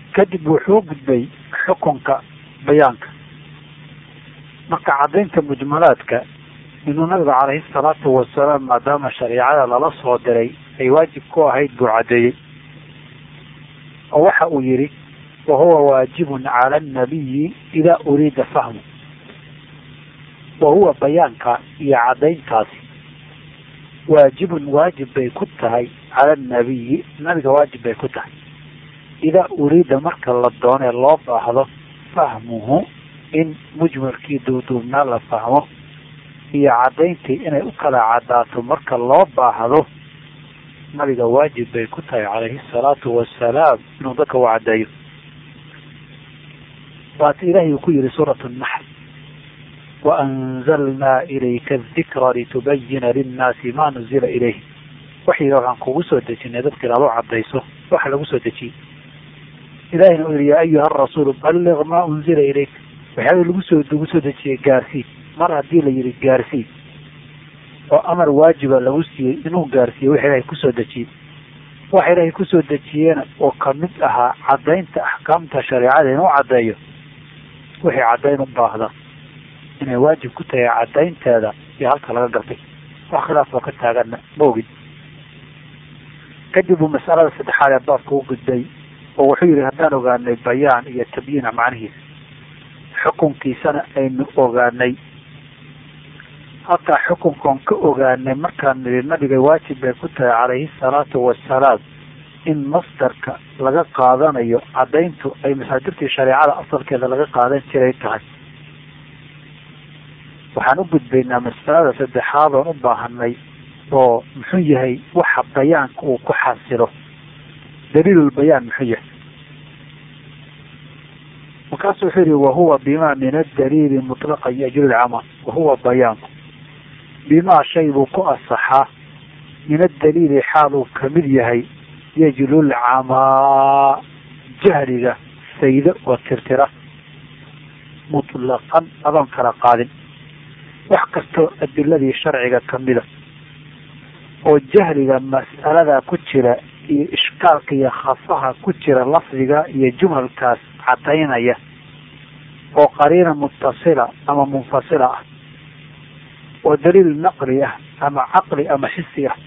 kadib wuxuu gudbay xukunka bayaanka marka caddaynta mujmalaadka inuu nabiga calayhi salaatu wasalaam maadaama shariicada lala soo diray ay waajib ku ahayd buu caddeeyey oo waxa uu yidhi wa huwa waajibun cala annabiyi idaa uriida fahmu wa huwa bayaanka iyo caddayntaasi waajibun waajib bay ku tahay cala annabiyi nabiga waajib bay ku tahay idaa uriida marka la doonee loo baahdo fahmuhu in mujmalkii duuduubnaa la fahmo iyo caddayntii inay u kala caddaato marka loo baahdo nabiga waajib bay ku tahay calayhi salaatu wasalaam inuu dadka u caddeeyo waata ilaahay uu ku yihi suurat naxl waanzalnaa ilayka adikra litubayina linnaasi ma nuzila ilayhim waxyiga waxaan kugu soo dejinay dadka inaad u caddayso waxa lagu soo dejiyey ilahina uu yihi yaa ayuha arasuulu balliq maa unzila ilayk waxyaaba lagu soo lagu soo dejiyey gaarsii mar haddii la yihi gaarsii oo amar waajiba lagu siiyey inuu gaarsiiyo wax ilaahay kusoo dejiyey waxa ilaahay kusoo dejiyeena oo kamid ahaa caddaynta axkaamta shareecada inuu caddeeyo wixii caddayn u baahda inay waajib ku tahay caddaynteeda iyo halka laga gartay wax khilaaf oo ka taaganna ma ogin kadib uu masalada saddexaad ee baabka u gudbay oo wuxuu yihi haddaan ogaanay bayaan iyo tabyiina macnihiisa xukunkiisana aynu ogaanay halkaa xukunkan ka ogaanay markaan nidhi nabiga waajib bay ku tahay calayhi salaatu wasalaam in masdarka laga qaadanayo caddayntu ay masaadirtii shareecada asalkeeda laga qaadan jiray tahay waxaan u gudbaynaa masalada saddexaad oon u baahanay oo muxuu yahay waxa bayaanka uu ku xasilo daliilulbayaan muxuu yahay markaasu wuxuu yihi wahuwa bima min adaliili mutlaqa yajru lcamal wahuwa bayaanku bimaa shay buu ku asaxaa min adaliili xaal uu kamid yahay yajlulcamaa jahliga saydo oo tirtira mutlaqan adoon kala qaadin wax kastoo adiladii sharciga kamida oo jahliga mas'alada ku jira iyo ishkaalka iyo khafaha ku jira lafdiga iyo jumhalkaas cadaynaya oo qariina mutasila ama munfasila ah oo daliil naqli ah ama caqli ama xisi ah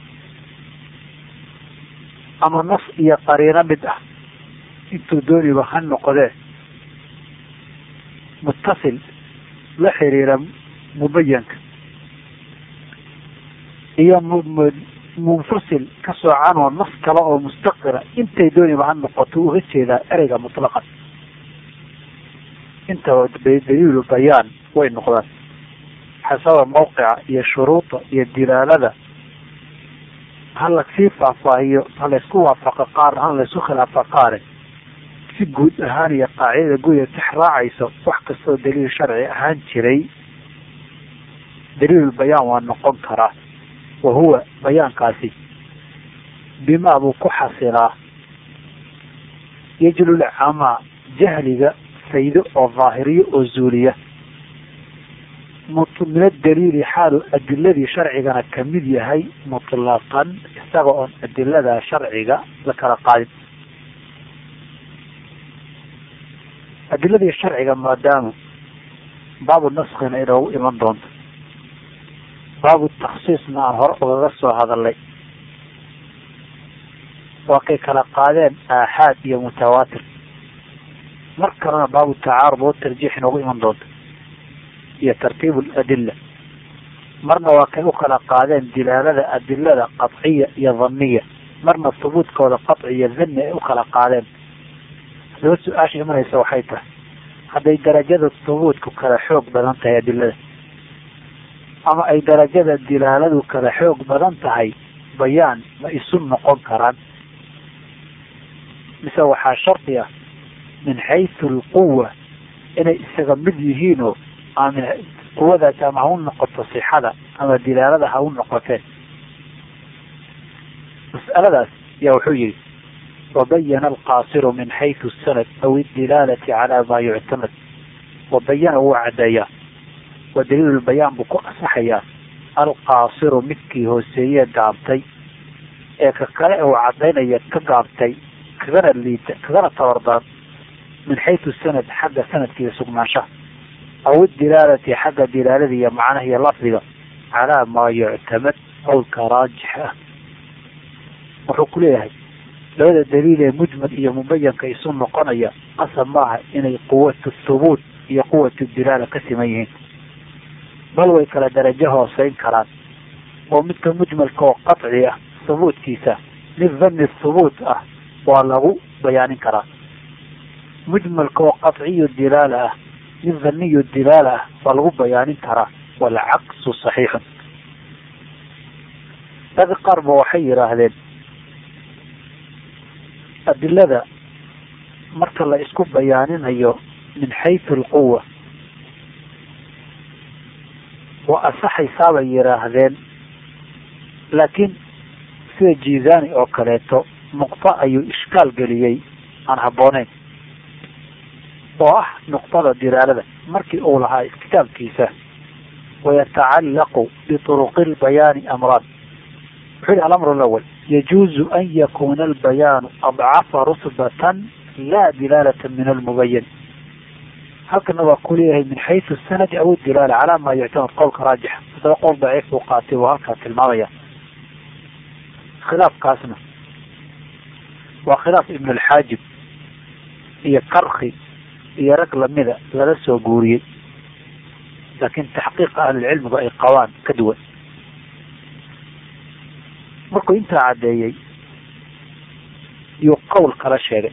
ama nas iyo qariino mid ah intuu dooniba ha noqdee mutasil la xiriira mubayanka iyo munfasil ka soocanoo nas kale oo mustaqira intay dooniba ha noqoto uga jeedaa ereyga mutlaqan intaba daliilu bayaan way noqdaan xasaba mawqica iyo shuruuda iyo dilaalada ha lasii faahfaahiyo ha laysku waafaqa qaar ha laysku khilaafa qaare si guud ahaan iyo qaacidada guuda tix raacayso wax kastoo daliil sharci ahaan jiray daliilul bayaan waa noqon karaa wa huwa bayaankaasi bimaa buu ku xasilaa yajlul camaa jahliga faydo oo daahiriyo oo zuuliya min adaliili xaalu adiladii sharcigana kamid yahay mutlaqan isaga oon adilada sharciga la kala qaadin adiladii sharciga maadaama baabu naskina inoogu iman doonto baabu taksiisna aan hore ugaga soo hadalnay waa kay kala qaadeen aaxaad iyo mutawaatir mar kalena baabu tacaarud oo tarjiix inoogu iman doonto iyo tartiib aladila marna waa kay u kala qaadeen dilaalada adilada qadciya iyo dhaniya marna hubuudkooda qaci iyo dhani ay u kala qaadeen hadaba su-aasha imanaysa waxay tahay hadday darajada hubuudku kala xoog badan tahay adilada ama ay darajada dilaaladu kala xoog badan tahay bayaan ma isu noqon karaan mise waxaa shardi ah min xaysu alquwa inay isaga mid yihiinoo amin quwadaas ama ha u noqoto sixada ama dilaalada ha u noqotee mas'aladaas yaa wuxuu yihi wabayana alqaasiru min xaysu sanad aw idilaalati calaa maa yuctamad wabayana wuu caddeeyaa wa daliilulbayaan buu ku asaxayaa alqaasiru midkii hooseeye gaabtay ee ka kale uu cadaynaya ka gaabtay kagana liita kagana tabardan min xaytu sanad xagga sanadkiiyo sugnaanshaha aw idilaalati xagga dilaalada iyo macnaha iyo lafdiga calaa maa yuctamad qowlka raajix ah wuxuu ku leeyahay labada daliil ee mujmal iyo mubayanka isu noqonaya qasab maaha inay quwatu thubuut iyo quwatu dilaala ka siman yihiin bal way kala darajo hooseyn karaan oo midka mujmalka oo qaci ah thubuutkiisa mid dhanni thubuut ah waa lagu bayaanin karaa mujmalka oo qaciyu dilaala ah mid dhaniyu dilaala ah waa lagu bayaanin karaa walcaksu saxiixun dadi qaar ba waxay yidhaahdeen adilada marka la isku bayaaninayo min xaytu alquwa waa asaxaysaa bay yidhaahdeen laakiin sida jizani oo kaleeto nuqto ayuu ishkaal geliyey aan habbooneyn oo ah nuqtada dilaalada markii uu lahaa kitaabkiisa wayatacallaqu bituruqi lbayaani amraan wuxuu yihi alamr alawal yajuuzu an yakuna albayaanu adcafa rutbatan laa dilaalata min almubayan halkana waa ku leeyahay min xaysu sanadi aw dilaala calaa maa yuctamad qowlka raajixa haddaba qowl daciif buu qaatay buu halkaa tilmaamaya khilaafkaasna waa khilaaf ibn alxaajib iyo karki iyo rag lamida laga soo guuriyey laakiin taxqiiqa ahlilcilmigu ay qabaan ka duwan markuu intaa caddeeyey yuu qowl kala sheegay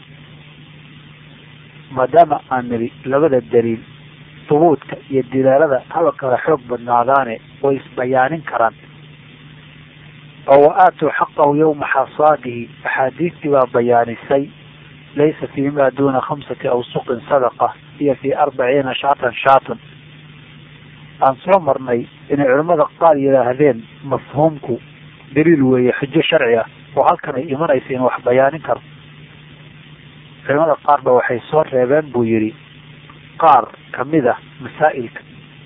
maadaama aan nidhi labada daliil hubuudka iyo dilaalada haba kala xoog badnaadaane way isbayaanin karaan oo wa aatuu xaqahu yawma xasaadihi axaadiistii baa bayaanisay laysa fii ma duuna khamsati awsuqin sadaqa iyo fii arbaciina shaatan shaatan aan soo marnay inay culimmada qaar yidhaahdeen mafhuumku daliil weeye xujo sharci ah oo halkan ay imanaysa in wax bayaanin karo culimada qaar ba waxay soo reebeen buu yidhi qaar kamid ah masaa'ilka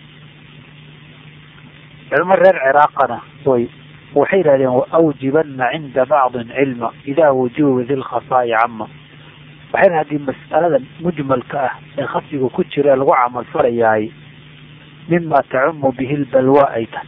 culimo reer ciraaqana way waxay yidhahdeen waawjibana cinda bacdin cilma idaa wujuba di lkhafaa'i cama waxay yidhaha hadii mas'alada mujmalka ah ee khafyiga ku jira ee lagu camal falayahay mima tacumu bihi lbalwa ay tahay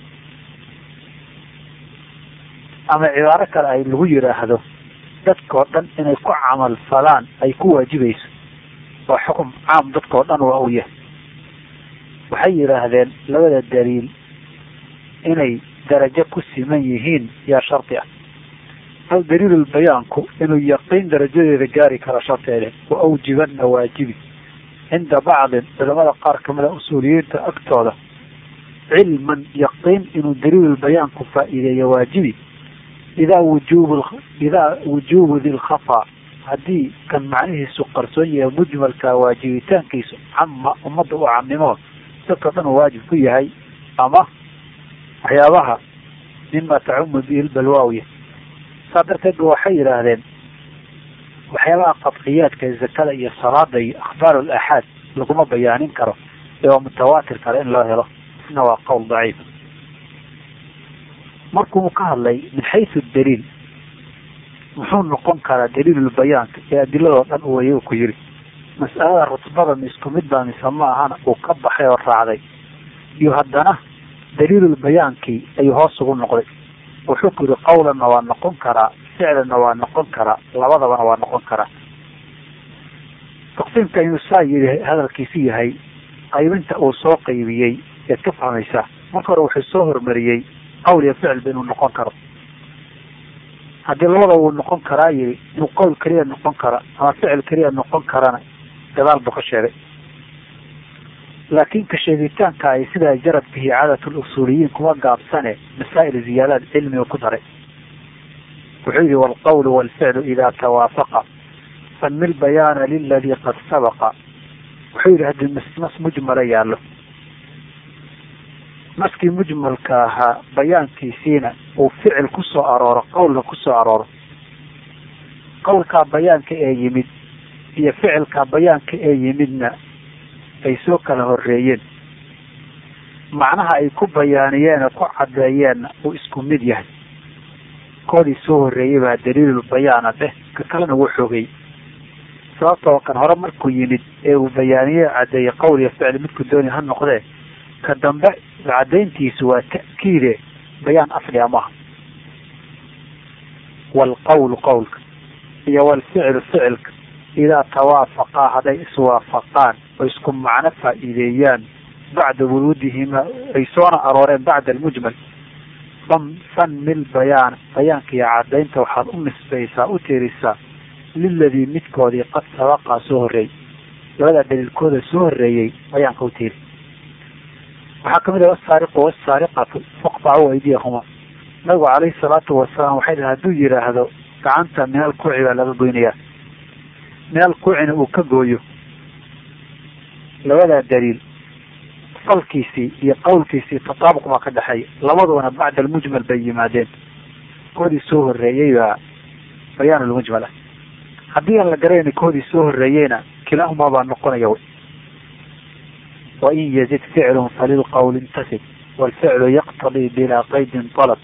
ama cibaaro kale ay lagu yidhaahdo dadkao dhan inay ku camal falaan ay ku waajibayso waa xukum caam dadkao dhan waa u yahay waxay yidhaahdeen labada daliil inay darajo ku siman yihiin yaa shardi ah hal daliilulbayaanku inuu yaqiin darajadeeda gaari karo sharteede wa awjibana waajibi cinda bacdin culamada qaar kamida usuuliyiinta agtooda cilman yaqiin inuu daliilulbayaanku faa'iideeyo waajibi idaa wujuub idaa wujubu dilkhafaa haddii kan macnihiisu qarsoon yahay mujmalka waajibitaankiisu cama ummadda u camimo dadka dhan uu waajib ku yahay ama waxyaabaha mima tacumu bihi lbalwaawiya saa darteed ba waxay yidhaahdeen waxyaabaha qadciyaadka zakada iyo salaada iyo akhbaar alaxaad laguma bayaanin karo ee waa mutawaatir kale in loo helo isna waa qowl daciif markuu ka hadlay min xaysu daliil muxuu noqon karaa daliilulbayaanka ee adiladoo dhan uwaya ku yiri mas'alada rutbada ma isku mid baa mise ma ahana uu ka baxay oo raacday iyo haddana daliilulbayaankii ayuu hoos ugu noqday wuxuu ku yihi qawlanna waa noqon karaa ficlanna waa noqon karaa labadabana waa noqon karaa taqsiimka inuu saa yidhi hadalkiisu yahay qaybinta uu soo qaybiyey eed ka fahmaysaa marka hore wuxuu soo hormariyey qawl iyo ficilba inuu noqon karo haddii labada wuu noqon karaa yidhi inuu qowl keliya noqon kara ama ficil keliya noqon karana gadaal buu ka sheegay laakin ka sheegitaanka ay sidaa jarad bihi caadat lusuuliyiin kuma gaabsane masaa'il ziyaadaad cilmiga ku daray wuxuu yihi walqawlu walficlu idaa tawaafaqa fanmi lbayaana liladii qad sabaqa wuxuu yihi haddii nas mujmala yaallo naskii mujmalka ahaa bayaankiisiina uu ficil ku soo arooro qawlna ku soo arooro qawlkaa bayaanka ee yimid iyo ficilkaa bayaanka ee yimidna ay soo kala horeeyeen macnaha ay ku bayaaniyeen ku caddeeyeenna uu isku mid yahay koodii soo horreeyey baa daliilul bayaana dheh ka kalena wuu xoogay sababtoo kan hore markuu yimid ee uu bayaaniye caddeeyey qowl iyo ficli midku dooni ha noqdee ka dambe caddayntiisu waa ta'kiide bayaan asliga maaha waalqawlu qowlka iyo waalficlu ficilka idaa tawaafaqaa hadday iswaafaqaan oo isku macno faa'iideeyaan bacda wuruudihima ay soona arooreen bacda almujmal fanmil bayaan bayaanka iyo caddaynta waxaad u nisbaysaa u tiirisaa liladii midkoodii qad sabaqaa soo horreeyey labadaa daliilkooda soo horreeyey bayaanka u tiiri waxaa kamid ah wasaariqu wasaariqatu faqtacu aydiyahuma nabigu calayhi salaatu wasalaam waxay dhaha hadduu yidhaahdo gacanta minal kuuci baa laga goynayaa minal kuucina uu ka gooyo labadaa daliil falkiisii iyo qowlkiisii tataabuq baa ka dhexeeya labaduna bacda almujmal bay yimaadeen koodii soo horreeyey baa bayaan lmujmal ah haddii aan la garayna koodii soo horreeyeyna kilaahumaa baa noqonaya wy wain yazid ficlun falilqowl intasib waalficlu yaqtadii bilaa qaydin alab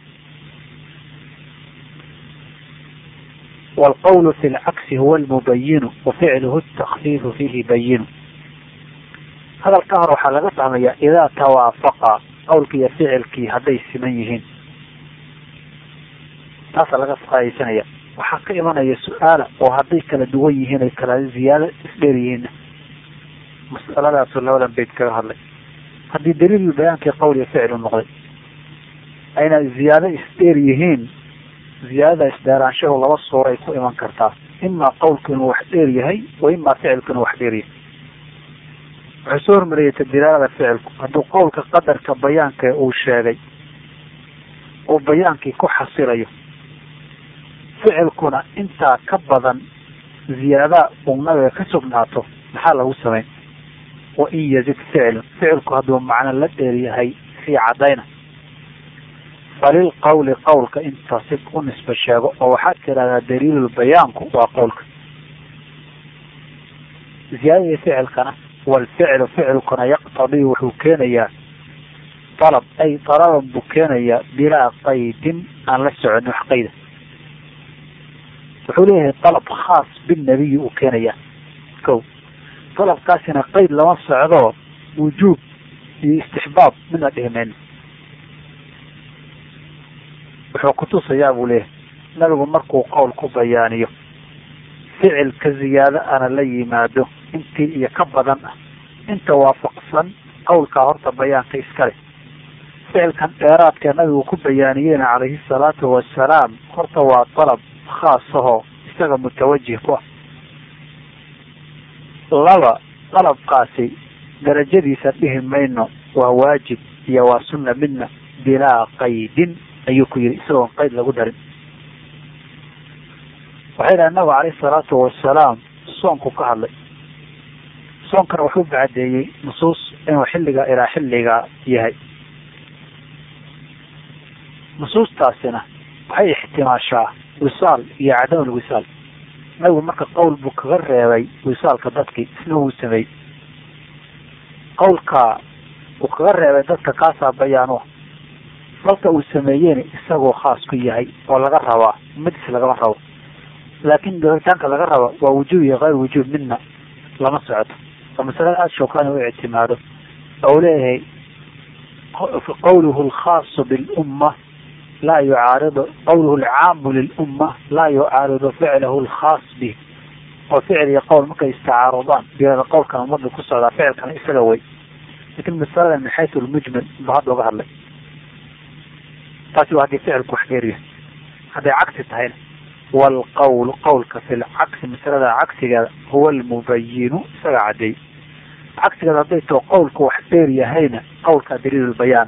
waalqowlu fi lcagsi huwa almubayinu waficluhu takfiifu fiihi bayinu hadalka hor waxaa laga fahmayaa idaa tawaafaqa qowlkii iyo ficilkii hadday siman yihiin taasaa laga faaiidsanaya waxaa ka imanaya su-aala oo hadday kala duwan yihiin ay kala ziyaado isdheer yihiinna mas'aladaasu labadan bayd kaga hadlay haddii daliil bayaankii qowl iyo ficlu noqday ayna ziyaado isdheer yihiin ziyaadada isdheeraanshahu laba suuro ay ku iman kartaa imaa qowlku inuu wax dheer yahay wa imaa ficilku inuu wax dheer yahay wuxuu soo hormariyay tadilaalada ficilku hadduu qowlka qadarka bayaanka uu sheegay uu bayaankii ku xasilayo ficilkuna intaa ka badan ziyaada uu nabiga ka sugnaato maxaa lagu samayn wain yazid ficlun ficilku hadduu macno la dheer yahay fii caddayna falilqawli qowlka intasib u nisba sheego oo waxaad tidhahdaa daliilulbayaanku waa qowlka ziyaadadii ficilkana waalficlu ficilkuna yaqtadii wuxuu keenayaa dalab ay dalaban buu keenayaa bilaa qaydin aan la soconin wax qayda wuxuu leeyahay dalab khaas binnabiyi uu keenayaa ko dalabkaasina qayd lama socdo wujuub iyo istixbaab midna dhihi mayno wuxuu kutusayaa buu leeyahay nabigu markuu qowl ku bayaaniyo ficil ka ziyaado ana la yimaado intii iyo ka badan ah inta waafaqsan qowlkaa horta bayaanka iskale ficilkan dheeraadka nabigu ku bayaaniyeyna calayhi salaatu wasalaam horta waa dalab khaasahoo isaga mutawajih ku ah laba dalabkaasi darajadiisa dhihi mayno waa waajib iyo waa sunna midna bilaa qaydin ayuu ku yidhi isagoon qayd lagu darin waxay dhahay nabigu calayhi salaatu wasalaam soonku ka hadlay soonkana wuxuu bacadeeyey nusuus inuu xilliga ilaa xilliga yahay nusuustaasina waxay ixtimaashaa wisaal iyo cadam lwisaal nabigu marka qowl buu kaga reebay wisaalka dadkii isna wuu sameeyey qowlka uu kaga reebay dadka kaasaa bayaanuha falka uu sameeyeyna isagoo khaas ku yahay oo laga rabaa ummadiis lagama rabo laakin dooritaanka laga rabo waa wujuub iyo kayr wujuub midna lama socoto oo masalada aada shookaani u ictimaado oo leeyahay qawluhu alkhaasu bilumma laa yucaaridu qawluhu alcaamu lilumma laa yucaaridu ficlahu alkhaas bih oo ficil iyo qowl markay istacaarudaan biyada qowlkan umada ku socdaa ficilkana isaga way lakin masalada min xaysu lmujmal ba hadda uga hadlay taasi waa haddii ficilku wax dheeryahay hadday cagsi tahayna waalqawlu qawlka fi lcagsi masalada cagsigeeda huwa almubayinu isaga cadeey cagsigeeda hadday tao qowlku wax dheer yahayna qowlkaa daliilulbayaan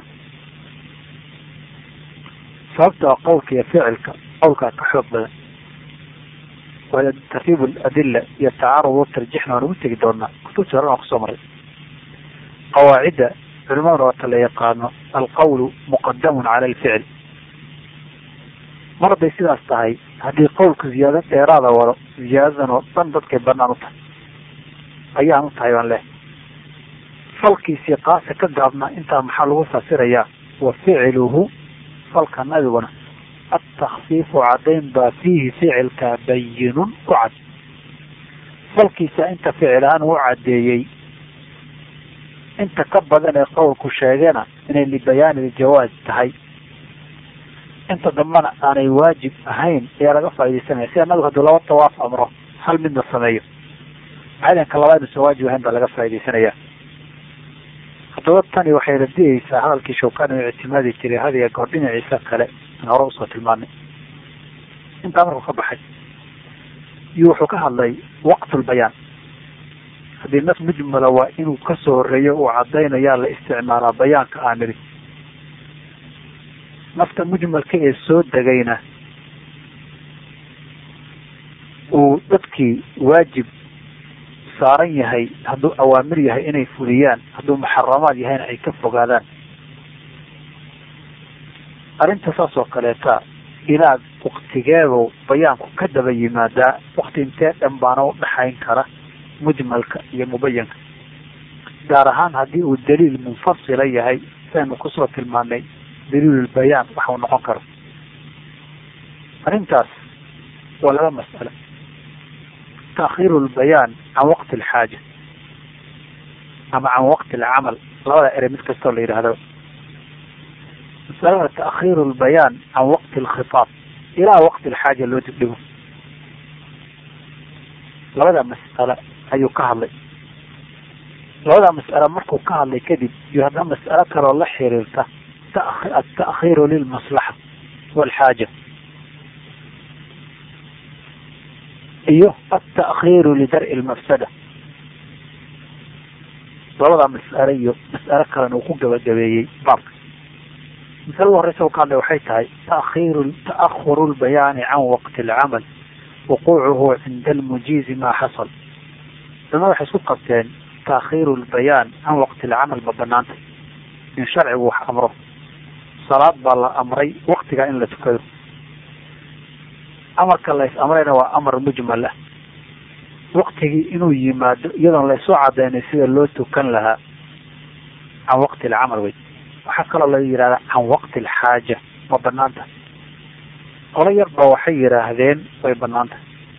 sababtoo qowlka iyo ficilka qowlkaa ka xoog badan waa tartiib adila iyo tacaarud tarjixna waan ugu tegi doonaa kutubtii horan waan kusoo maray qawaacidda culimaduna waata la yaqaano alqawlu muqadamun cala alficil mar hadday sidaas tahay haddii qowlka ziyaado dheeraada wado ziyaadadan oo dhan dadkay banaan u tahay ayaan u tahay baan leh falkiisii qaasa ka gaabnaa intaa maxaa lagu fasirayaa wa ficluhu falka nabiguna atakfiifu cadayn baa fiihi ficilka bayinun ku cad falkiisa inta ficil-aan uu caddeeyey inta ka badan ee qowlku sheegana inay libayaani jawaaz tahay inta dambana aanay waajib ahayn ayaa laga faaidaysanaya sida nabigu hadduu laba tawaaf amro hal midna sameeyo cadanka labaad inuusan waajib ahayn baa laga faaidaysanaya haddaba tani waxay radiyeysaa hadalkii shawkani u ictimaadi jiray hadiga goor dhinaciisa kale aan hore usoo tilmaanay intaa markuu ka baxay iyo wuxuu ka hadlay waqtulbayaan haddii nas mujmala waa inuu kasoo horeeyo uu cadaynayaa la isticmaalaa bayaanka aan nidhi nafta mujmalka ee soo degayna uu dadkii waajib saaran yahay hadduu awaamir yahay inay fuliyaan hadduu muxaramaad yahayna ay ka fogaadaan arrinta saas oo kaleeta ilaa waktigeedu bayaanku ka daba yimaadaa wakti intee dhan baana u dhaxayn kara mujmalka iyo mubayanka gaar ahaan haddii uu daliil munfasila yahay saynu kusoo tilmaanay daliilulbayaan waxau noqon karo arrintaas waa laba mas'alo taakhiiru lbayaan can waqti alxaaja ama can waqti alcamal labada ere mid kastoo la yidhahdaba masalada taakhiiru lbayaan can waqti alkhitaab ilaa waqti alxaaja loo dibdhigo labada mas'alo ayuu ka hadlay labada mas'alo markuu ka hadlay kadib iyo haddana mas'alo kaloo la xiriirta التأخير للمصلحة والحاجة iyo التأخير لدرء المفسدة labada mas'alo iyo mas'alo kalena uu ku gabagabeeyey baabka masalada horeysa ka hadlay waxay tahay taakhiru ta'ahuru lbayaani can waqti alcamal wuquucuhu cinda almujiizi ma xasal dama waxay isku qabteen taakhiru lbayaan can waqti alcamal ma banaanta in sharcigu wax amro salaad baa la amray waktigaa in la tukado amarka la is amrayna waa amar mujmal ah waktigii inuu yimaado iyadoon la isoo cadaynay sida loo tukan lahaa can waqti alcamal wey waxaa kaloo la yidhahdaa can waqti alxaaja ma banaanta qolo yar ba waxay yidhaahdeen way banaanta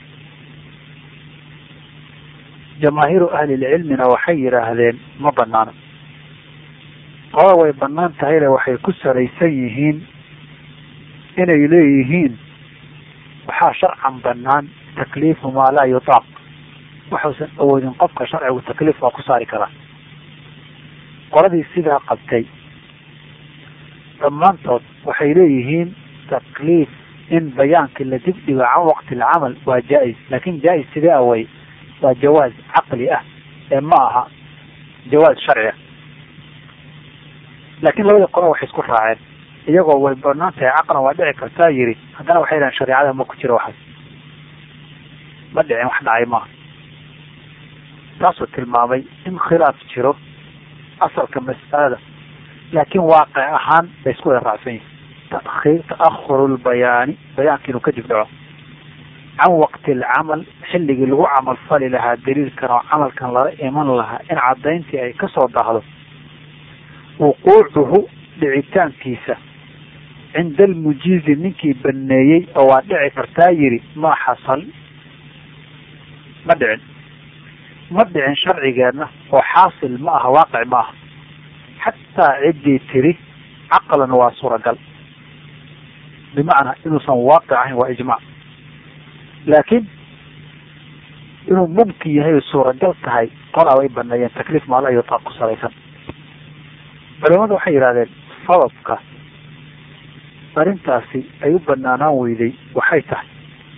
jamaahiiru ahlilcilmina waxay yidhaahdeen ma banaana qolada way banaan tahayle waxay ku salaysan yihiin inay leeyihiin waxaa sharcan banaan takliifu maa laa yutaaq waxuusan awoodin qofka sharcigu takliif waa ku saari karaa qoladii sidaa qabtay dhammaantood waxay leeyihiin takliif in bayaankii la dibdhigo can waqti alcamal waa jaa-is laakin jaa-is sidee away waa jawaaz caqli ah ee ma aha jawaaz sharci ah laakiin labadii qolo waxay isku raaceen iyagoo way banaan tahay caqlan waa dhici kartaa yiri haddana waxay dhahen shareecada ma ku jiro waxaas ma dhicin wax dhacay maaha taasuu tilmaamay in khilaaf jiro asalka mas'alada laakiin waaqic ahaan bay isku wada raacsan yihin takhir ta'ahuru lbayaani bayaanka inuu kadib dhaco can waqti alcamal xilligii lagu camal fali lahaa daliilkan oo camalkan lala iman lahaa in cadayntii ay kasoo daahdo wuquucuhu dhicitaankiisa cinda almujiizi ninkii baneeyey oo waa dhici kartaa yiri ma xasal ma dhicin ma dhicin sharcigeenna oo xaasil ma aha waaqic ma aha xataa ciddii tiri caqlan waa suuragal bimacnaa inuusan waaqic ahayn waa ijmac laakiin inuu mumkin yahay suuragal tahay qolaa way baneeyeen takliif maala iyo taaq ku salaysan culimadu waxay yidhahdeen sababka arrintaasi ay u banaanaan weyday waxay tahay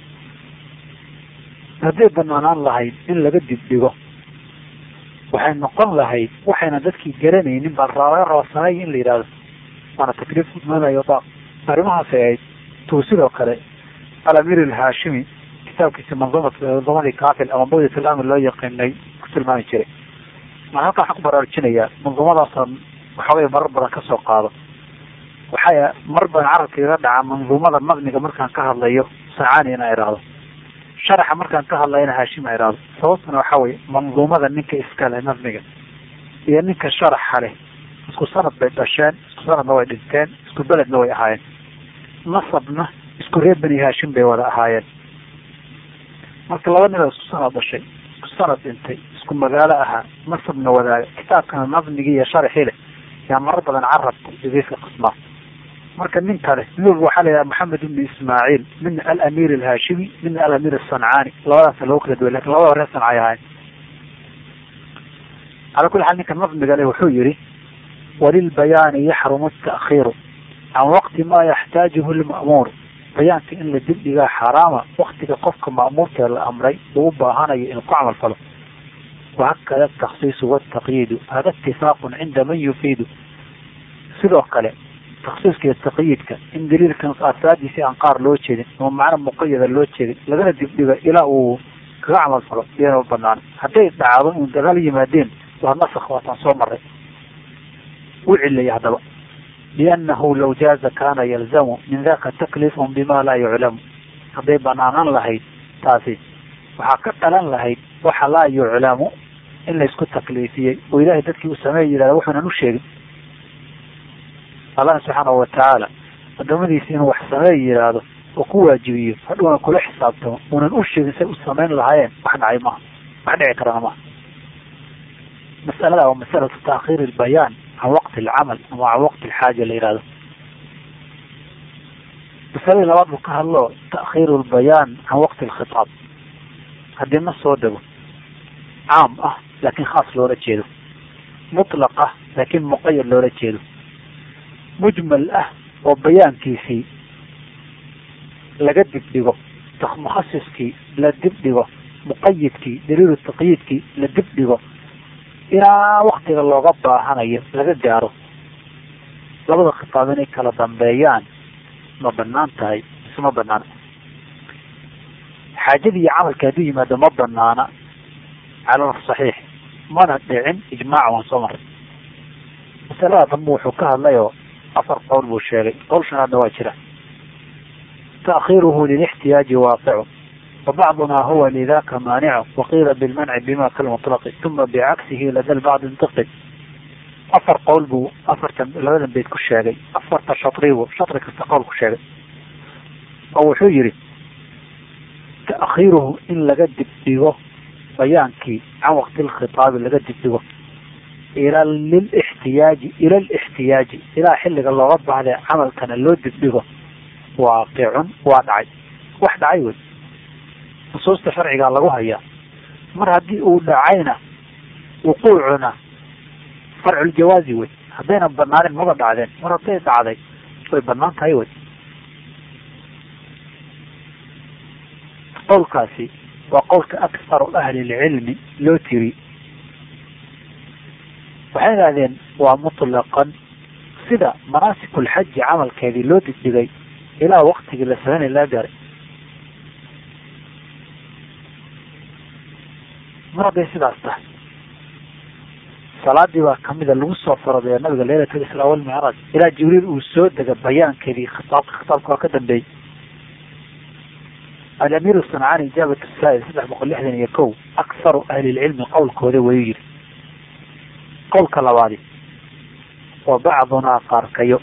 hadday banaanaan lahayd in laga dibdhigo waxay noqon lahayd waxayna dadkii garanaynin baa laga raba sameeya in la yidhahdo waana takliif manayo daaq arrimahaasay ahayd tuu sidoo kale alamir alhaashimi kitaabkiisa mandumat mandumadii kafil ama bawdat alamir loo yaqiinay ku tilmaami jiray maa halkan waxaan ku baraarujinayaa mandumadaasan waxoogay marar badan kasoo qaado waxay mar badan carabka iga dhaca manduumada maqniga markaan ka hadlayo sacaani inaa idhaahdo sharaxa markaan ka hadlayana haashima idhaahdo sababtuna waxa weye manduumada ninka iskale nafmiga iyo ninka sharaxa leh isku sanad bay dhasheen isku sanadna way dhinteen isku beledna way ahaayeen nasabna isku reer beni haashim bay wada ahaayeen marka laba nin oo isku sanad dhashay isku sanad dhintay isku magaalo ahaa nasabna wadaaga kitaabkana nabnigii iyo sharxii leh yaa marar badan carabta jadiidka qismaa marka nin kale midwalba waxaa la yidhaha maxamed ibni ismaaciil midna alamiir alhaashimi midna alamiir asancaani labadaasa loo kala duway lakin labada hore sancay ahayn calaa kulli xaal ninka nabmiga le wuxuu yihi walilbayaani yaxrumu ta'khiiru can waqti maa yaxtaajuhu lma'muur bayaanka in la dibdhigaa xaaraama waktiga qofka ma'muurkee la amray uu u baahanayo inuu ku camal falo wahakada ataksiisu wataqyiidu hada itifaaqun cinda man yufiidu sidoo kale taksiiska iyo taqyiidka in daliilkan asaadiisi aan qaar loo jeedin ama macno muqayada loo jeedin lagana dibdhigo ilaa uu kaga camal falo iyana banaan hadday dhacdo in dagaal yimaadeen waa nasakh waataan soo maray u cilaya haddaba liannahu law jaaza kana yalzamu min daka taklifun bima laa yuclamu hadday banaanan lahayd taasi waxaa ka dhalan lahayd waxa laa yuclamu in laysku takliifiyey oo ilaahay dadkii uu sameeya yihahda wuxuunan u sheegin allah subxaanahu watacaala adoomadiisi inuu wax sameey yidhaahdo oo ku waajibiyo hadhuuna kula xisaabtamo uunan u sheegin say u samayn lahaayeen wax dhacay maaha wax dhici karana maaha masalada waa masalatu taakhiir ilbayaan can waqti alcamal ama can waqti alxaaja la yihahdo masaladii labaad buu ka hadlo ta'khiiru lbayaan can waqti alkhitaab haddii ma soo dego caam ah laakin khaas loola jeedo mutlaq ah laakin muqayad loola jeedo mujmal ah oo bayaankiisii laga dibdhigo mukhasiskii la dibdhigo muqayidkii daliilu taqyiidkii la dibdhigo ilaa waktiga looga baahanayo laga gaaro labada khitaab inay kala dambeeyaan ma banaan tahay mise ma banaana xaajadii iyo camalka hadduu yimaado ma banaana cala saxiix mana dhicin ijmaac waan soo maray masalada dambe wuxuu ka hadlayoo afar qowl buu sheegay qowl shanaadna waa jira taakhiruhu lilixtiyaaji waaqicu wabacduna huwa lidaka maanicu waqiila bilmanci bima kalmutlaqi uma bicagsihi lada lbacdi intiqi afar qowl buu afartan labadan beyd ku sheegay afarta shatribu shatri kasta qowl ku sheegay oo wuxuu yihi taakhiruhu in laga dibdhigo bayaankii can waqti lkhitaabi laga dibdhigo ila lilixtiyaaji ila lixtiyaaji ilaa xilliga looga baahday camalkana loo dibdhigo waaqicun waa dhacay wax dhacay wey nusuusta sharcigaa lagu hayaa mar haddii uu dhacayna wuquucuna farculjawaazi wey haddayna banaanin maba dhacdeen mar hadday dhacday way banaan tahay wey qowlkaasi waa qowlka akharu ahli lcilmi loo tiri waxay idhahdeen waa mutlaqan sida manaasikul-xaji camalkeedii loo digdigay ilaa waktigii la sameynay laga gaaray mar hadday sidaas tahay salaadii baa kamida lagu soo faradeeya nabiga leylatul israa walmicraaj ilaa jibriil uu soo dega bayaankeedii khitaabka khitaabka waa ka dambeeyey alamiir sancaani ijaabat saa'il saddex boqol lixdan iyo kow akharu ahli lcilmi qowlkooda wayuu yihi qowlka labaadi wa bacdunaa qaarkayo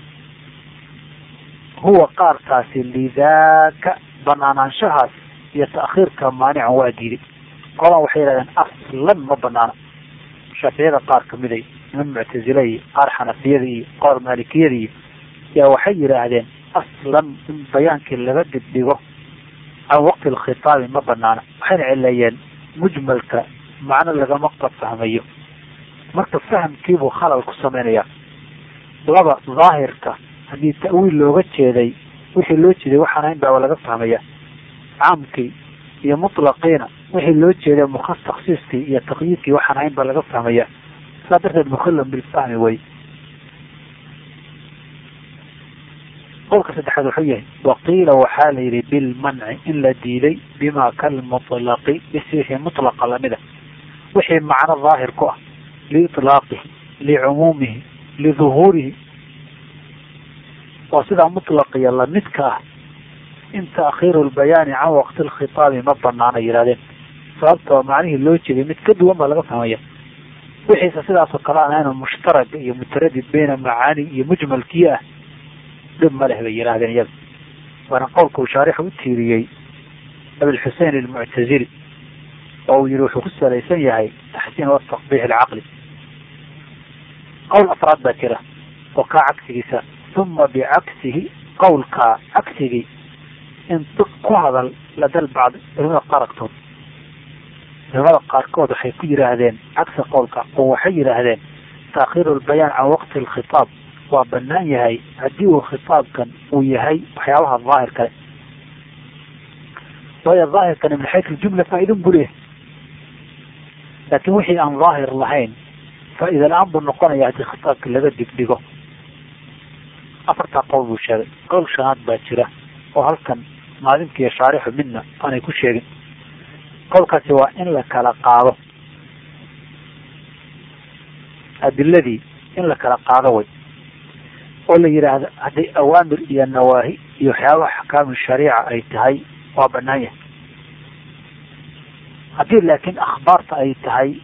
huwa qaarkaasi lidaaka banaanaanshahaas iyo ta'khiirka maanican waa diiday qolan waxay yihahdeen aslan ma banaana shaaficiyada qaar kamiday niman muctazila iyo qaar xanafiyada iyo qaar maalikiyada iyo yaa waxay yidhaahdeen aslan in bayaankii laga dibdhigo can waqti alkhitaabi ma banaana waxayna cileeyeen mujmalka macno lagama fahmayo marka fahamkiibuu khalal ku samaynayaa laba daahirka haddii ta'wiil looga jeeday wixii loo jeeday waxaan ahayn baa laga fahmaya caamkii iyo mutlaqiina wixii loo jeeday mukas taksiiskii iyo taqyiidkii waxaan ahayn baa laga fahmaya saa darteed mukhalam bilfahmi way qowlka saddexaad wuxuu yahay waqiila waxaa la yidhi bilmanci in la diiday bima kalmutlaqi bis wixii mutlaqa lamida wixii macno daahir ku ah liitlaaqihi licumuumihi liduhuurihi waa sidaa mutlaqiya lamidka ah in taakhiiru lbayaani can waqti lkhitaabi ma banaana yihahdeen sababtoo macnihii loo jeeday mid ka duwan baa laga fahmaya wixiise sidaasoo kale aan ahayn mushtaraga iyo mutaradid bayna macaani iyo mujmalkii ah dhib ma leh bay yidhahdeen iyaga waana qowlka uu shaarix u tiiriyey abilxusein almuctazili oo uu yihi wuxuu ku salaysan yahay taxsiin wataqbiix alcaqli qowl afraad baa jira oo kaa cagsigiisa uma bicagsihi qowlkaa cagsigii intiq ku hadal ladal bacd culimada qaaragtood culimada qaarkood waxay ku yidhaahdeen cagsi qowlka oo waxay yidhaahdeen taakhiiru lbayaan can waqti alkhitaab waa banaan yahay haddii uu khitaabkan uu yahay waxyaabaha daahir kale waayo daahirkani min xaytu ljumla faa-idin buu leeyahay laakiin wixii aan daahir lahayn faa-ida la-aan buu noqonaya haddii khitaabka laga digdhigo afartaa qowl buu sheegay qowl shanaad baa jira oo halkan maalimkiiyo shaarixu midna aanay ku sheegin qowlkaasi waa in la kala qaado adiladii in la kala qaado way oo la yidhaahdo hadday awaamir iyo nawaahi iyo waxyaabaha axkaamu shariica ay tahay waa banaan yahay haddii laakiin akhbaarta ay tahay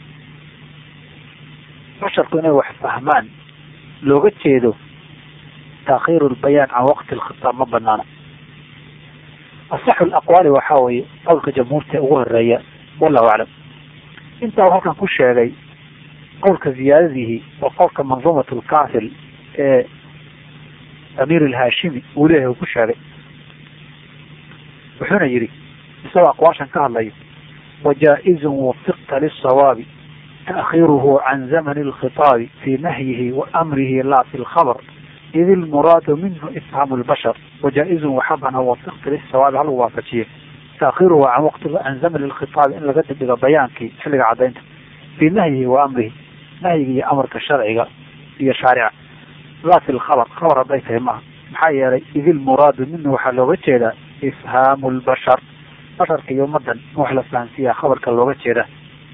basharku inay wax fahmaan looga jeedo taakhiiru lbayaan can waqti alkhitaab ma banaana asaxu laqwaali waxaa weeye qowlka jamhuurta ugu horeeya wallahu aclam intaa u halkan ku sheegay qowlka ziyaadadihi waa qowlka manduumat lkafil ee amiir alhaashimi uu leeyahay uu ku sheegay wuxuuna yidhi isagoo aqwaashan ka hadlayo wajaa-izun wafiqta lisawaabi taakhiiruhu can zamani alkhitaabi fii nahyihi wa amrihi laa fi lkhabr id ilmuraadu minhu ifhamu lbashar wajaa-izun waxaa banaa wafiqta lisawaabi halagu waafajiye taakhiiruhu can waqti can zamani lkhitaabi in laga dibdhigo bayaankii xilliga caddaynta fii nahyihi wa amrihi nahyiga iyo amarka sharciga iyo shaarica laa fi lkhabr khabar hadday tahay maaha maxaa yeelay id ilmuraadu minhu waxaa looga jeedaa ifhaamu lbashar basharka iyo ummadan in wax la fahansiiyaa khabarka looga jeedaa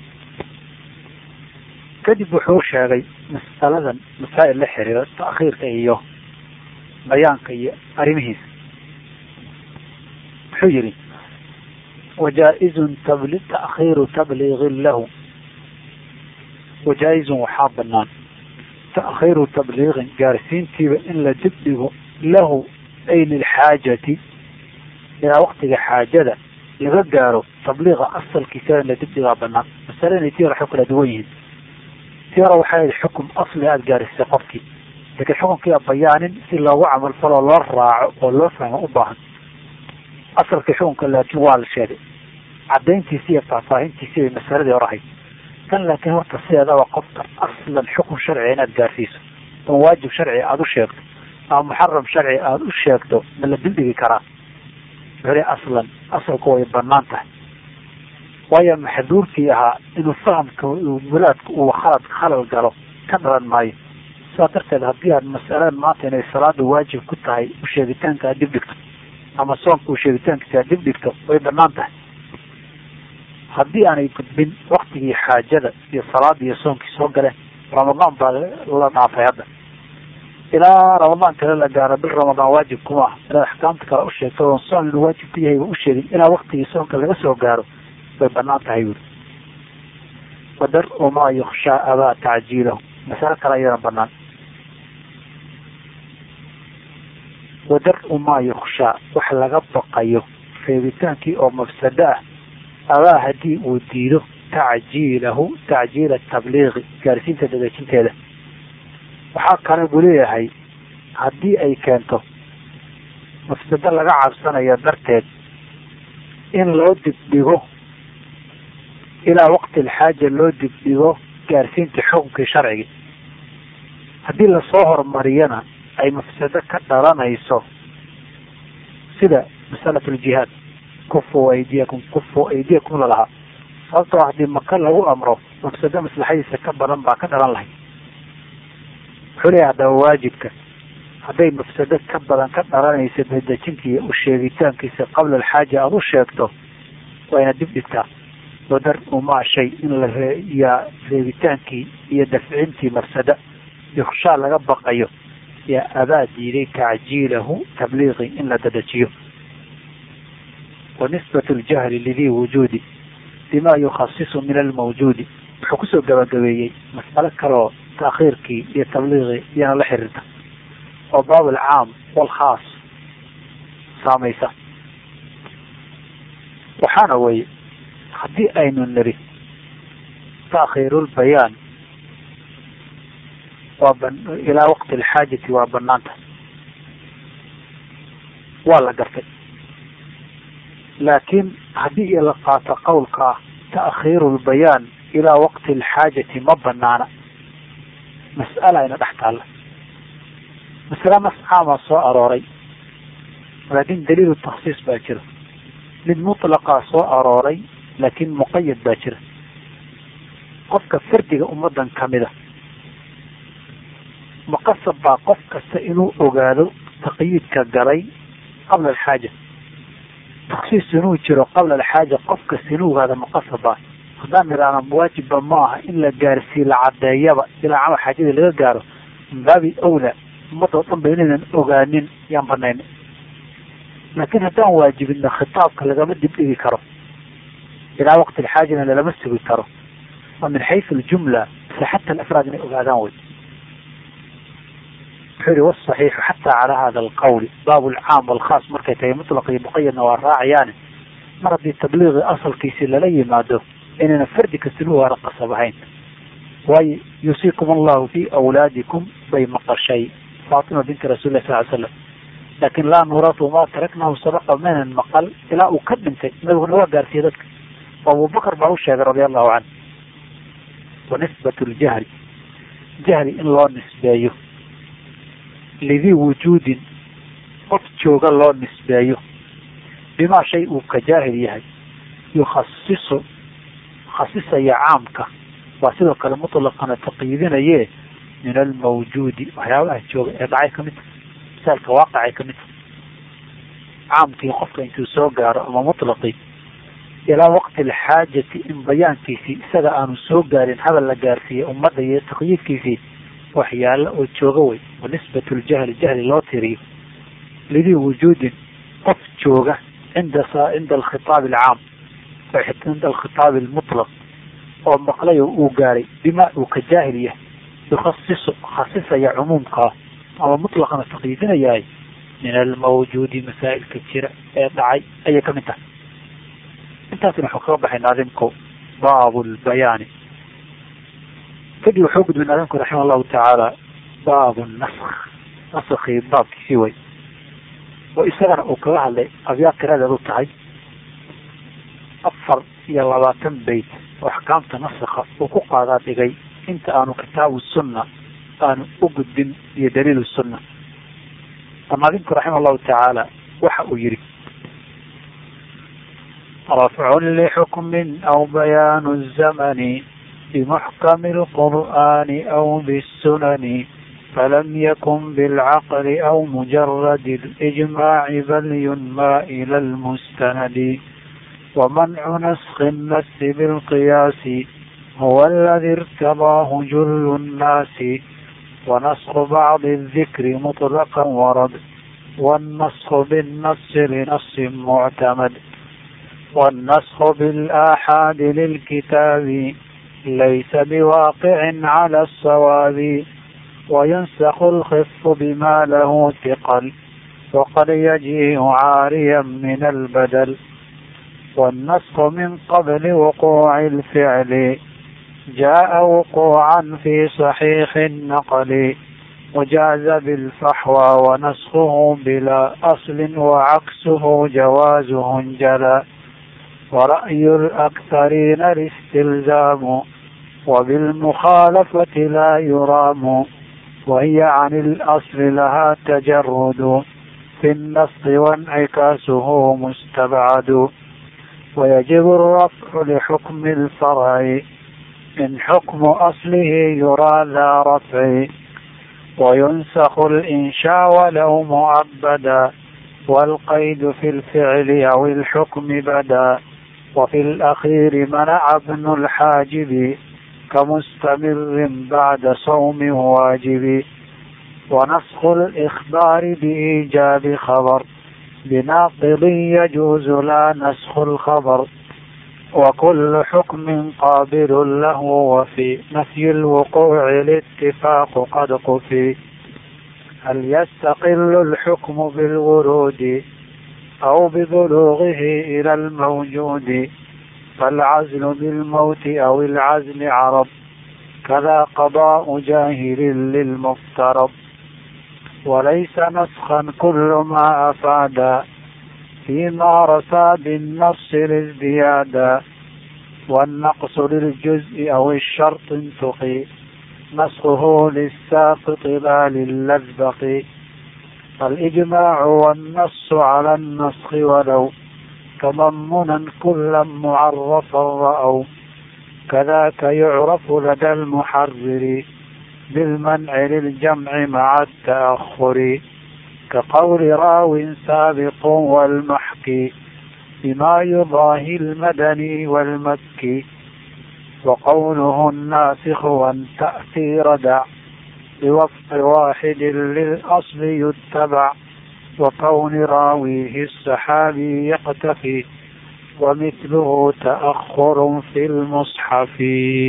kadib wuxuu sheegay mas'aladan masaa'il la xiriira ta'khiirka iyo bayaanka iyo arrimihiisa wuxuu yihi wajaa-izun tabli ta'khiiru tabliigin lahu wajaa-izun waxaa banaan ta'khiiru tabliiqin gaarsiintiiba in la dibdhigo lahu ay lilxaajati ilaa waktiga xaajada laga gaaro tabliiqa asalkiisa in la dibdhigaa banaan masale inay tii hore xog kala duwan yihiin tii hore waxay ahayd xukum asli aada gaarisay qofkii laakiin xukunkiia bayaanin si loogu camal faloo loo raaco oo loo fahmo u baahan asalkii xukunka laakiin waa la sheegay cadayntiisi iyo faahfaahintiisi bay masaladii hor ahayd tan laakiin horta sideedaba qofka aslan xukun sharciga inaad gaarsiiso oo waajib sharci aada u sheegto ama muxaram sharci aada u sheegto ma la dildhigi karaa wuxuu aslan asalku way banaan tahay waayo maxduurkii ahaa inuu fahamka mulaadka uu khalad khalal galo ka dhalan maayo sidaa darteed haddii aad masaladan maanta inay salaada waajib ku tahay u sheegitaanka aad dib dhigto ama soonka u sheegitaankiisa aad dib dhigto way banaan tahay haddii aanay gudbin waktigii xaajada iyo salaada iyo soonkii soo galeen ramadaan baa la dhaafay hadda ilaa ramadaan kale la gaaro bil ramadaan waajib kuma ah inaad axkaamta kale u sheegto oon soon inuu waajib ku yahay ba u sheegin ilaa waktigii soonka laga soo gaaro way banaan tahay wuri wadar-u maa yukshaa abaa tacjiilahu masalo kale ayadana banaan wadar-u maa yukshaa wax laga baqayo reebitaankii oo mafsado ah abaa haddii uu diido tacjiilahu tacjiila tabliiqi gaarsiinta dadejinteeda waxaa kale buu leeyahay haddii ay keento mafsado laga cabsanayo darteed in loo dibdhigo ilaa waqti alxaaja loo dibdhigo gaarsiinta xukunkii sharcigi haddii lasoo horumariyana ay mafsado ka dhalanayso sida masalat ljihaad kufu aydiyakum kufu aydiyakum lalahaa sababtoo haddii maka lagu amro mafsado maslaxadiisa ka badan baa ka dhalan lahay wuxuu leeyahay haddaba waajibka hadday mafsado ka badan ka dhalanaysa dadejinta iyo u sheegitaankiisa qabla alxaaja aada u sheegto waa ina dib dhigtaa wadar umaa shay in la reeyaa reebitaankii iyo dafcintii mafsada yukshaa laga baqayo yaa abaa diiday tacjiilahu tabliiqi in la dadejiyo wa nisbatu ljahli lidii wujuudi bima yukhasisu min almawjuudi wuxuu kusoo gabagabeeyey mas'alo kaleoo taakhiirkii iyo tabliiqii iyana la xiriirta oo baab alcaam walkhaas saamaysa waxaana weye haddii aynu niri taakhiirulbayaan waa ilaa waqti alxaajati waa banaanta waa la gartay laakiin haddii la qaato qowlka ah ta'khiiru lbayaan ilaa waqti alxaajati ma banaana mas'ala ayna dhex taalla masale nas caamaa soo arooray laakiin daliilu taksiis baa jira mid mutlaqaa soo arooray laakiin muqayad baa jira qofka fardiga ummadan kamida maqasab baa qof kasta inuu ogaado taqyiidka galay qabla alxaaja taksiis inuu jiro qabla alxaaja qof kasta inuu ogaado maqasab baa haddaan nidhaahno waajibba ma aha in la gaarsii la cadeeyaba ilaa camal xaajadii laga gaaro min baabi awla ummadoo dhan ba inaynan ogaanin yaan banayn laakiin haddaan waajibino khitaabka lagama dibdhigi karo ilaa waqti alxaajana lalama sugi karo waa min xaysu aljumla mise xata alafraad inay ogaadaan wey wuxuu yihi wasaxiixu xataa calaa hada alqawli baabu alcaam walkhaas markay tahay mutlaq iyo muqayadna waa raacayaane mar haddii tabliiqi asalkiisi lala yimaado inayna fardi kastin u waara qasab ahayn waayo yuusiikum allahu fi awlaadikum bay maqashay faatima binti rasulilah sal ly slam laakin laa nuratu ma taraknahu sabaqa maynan maqal ilaa uu ka dhintay nabiguna waa gaarsiiyey dadka abubakar baa u sheegay radia allahu canhu wa nisbat ljahli jahli in loo nisbeeyo lidii wujuudin qof jooga loo nisbeeyo bimaa shay uu ka jaahil yahay yukhasisu khasisaya caamka waa sidoo kale mutlaqana taqyiidinaye min almawjuudi waxyaabaha jooga ee dhacay kamid ta misaalka waaqicay kamid ta caamkii qofka intuu soo gaaro ama mutlaqii ilaa waqti alxaajati in bayaankiisii isaga aanu soo gaarin hadal la gaarsiiyey ummadda iyo taqyiidkiisii waxyaalo oo jooga wey wa nisbatu ljahli jahli loo tiriyo lidii wujuudin qof jooga cinda cinda alkhitaab alcaam cinda alkhitaab almutlaq oo maqlay oo uu gaaray bima uu ka jaahil yahay yukhasisu khasisaya cumuumkaa ama mutlaqana taqyiidinayahay min almawjuudi masaa'ilka jira ee dhacay ayay kamid tahay intaasina waxuu kaga baxay naadimku baabu lbayaani kadib wuxuu gudbay naadimku raxima allahu tacaala baabu nask naskii baabkiisii way oo isagana uu kaga hadlay abyaad tiradeed u tahay afar iyo labaatan beyt oo axkaamta naska uu ku qaadaa dhigay inta aanu kitaabu sunna aanu u gudbin iyo daliil sunna naadimku raxima allahu tacaala waxa uu yihi رفع لحكم أو بيان الزمن بمحكم القرآن أو بالسنن فلم يكن بالعقل أو مجرد الإجماع بل ينمى إلى المستند ومنع نسخ النس بالقياس هو الذي ارتضاه جل الناس ونسخ بعض الذكر مطلقا ورد والنسخ بالنص لنص معتمد والنسخ بالآحاد للكتاب ليس بواقع على الصواب وينسخ الخف بما له ثقل وقد يجيء عاريا من البدل والنسخ من قبل وقوع الفعل جاء وقوعا في صحيح النقل وجاز بالفحوى ونسخه بلا أصل وعكسه جوازه انجلى ورأي الأكثرين الاستلزام وبالمخالفة لا يرام وهي عن الأصل لها تجرد في النص وانعكاسه مستبعد ويجب الرفع لحكم الفرع إن حكم أصله يرى ذا رفع وينسخ الإنشاء ولو مؤبدا والقيد في الفعل أو الحكم بدا وفي الأخير منع ابن الحاجب كمستمر بعد صوم واجب ونسخ الإخبار بإيجاب خبر بناقض يجوز لا نسخ الخبر وكل حكم قابل له وفي نفي الوقوع الاتفاق قد قفي هل يستقل الحكم بالورود أو ببلوغه إلى الموجود فالعزل بالموت أو العزل عرب كذا قضاء جاهل للمفترض وليس نسخا كل ما أفادا فيما رسى بالنص لازديادا والنقص للجزء أو الشرط انتقي نسخه للساقط لا للذبق فالإجماع والنص على النسخ ولو تضمنا كلا معرفا رأوا كذاك يعرف لدى المحرر بالمنع للجمع مع التأخر كقول راو سابق والمحكي بما يضاهي المدني والمكي وقوله الناسخ والتأثير دع بوفق واحد للأصل يتبع وكون راويه السحابي يقتفي ومثله تأخر في المصحف